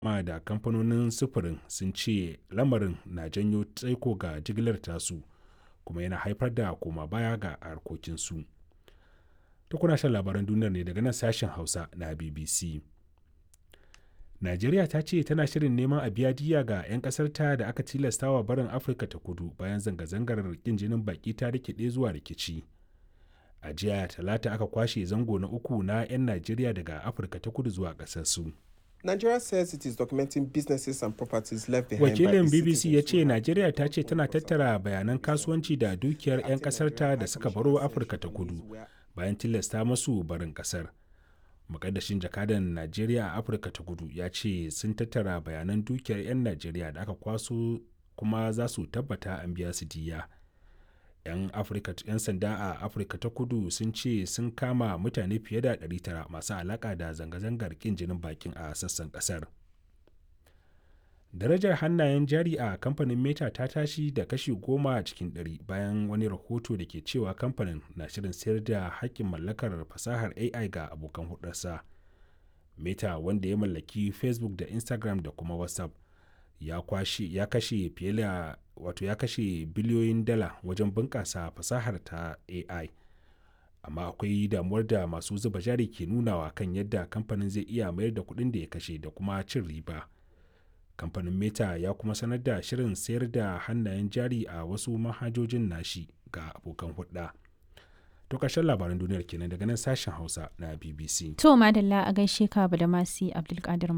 ma da kamfanonin sufurin sun ce lamarin na janyo tsaiko ga jigilar tasu kuma yana haifar da koma baya ga harkokinsu. Ta kuna shan labaran duniyar ne daga nan sashen Hausa na BBC. Najeriya ta ce tana shirin neman a biya diya ga 'yan ƙasarta da aka tilastawa barin Afirka ta kudu bayan zanga-zangar ƙin jinin baƙi ta rikide zuwa rikici. A jiya talata aka kwashe zango na uku na 'yan Najeriya daga Afirka ta kudu zuwa ƙasarsu. Nigeria says it is documenting businesses and properties left behind Wakilin by the BBC ya citizens ce Najeriya ta ce tana tattara bayanan kasuwanci da dukiyar 'yan ƙasarta da suka baro Afirka ta kudu bayan tilasta masu barin ƙasar. Mukaddashin jakadan Najeriya a Afirka ta kudu ya ce sun tattara bayanan dukiyar 'yan Najeriya da aka kwaso kuma za su tabbata an biya su diya. 'Yan Afirka 'yan sanda a Afirka ta kudu sun ce sun kama mutane fiye da 900 masu alaka da zanga-zangar kin jinin bakin a sassan kasar. Darajar hannayen jari a kamfanin Meta ta tashi da kashi goma cikin ɗari bayan wani rahoto da ke cewa kamfanin na shirin sayar da hakkin mallakar fasahar AI ga abokan hudarsa. Meta wanda ya mallaki Facebook da Instagram da kuma WhatsApp ya kwashe ya kashe fiye da wato ya kashe biliyoyin dala wajen bunƙasa fasahar ta AI. Amma akwai damuwar da masu zuba jari ke nunawa kan yadda kamfanin zai iya mayar da kuɗin da ya kashe da kuma cin riba. Kamfanin Meta ya kuma sanar da shirin sayar da hannayen jari a wasu manhajojin nashi ga abokan hulɗa. To ƙarshen labaran duniyar kenan daga nan sashen Hausa na BBC. To madalla a gaishe ka da masi Abdulkadir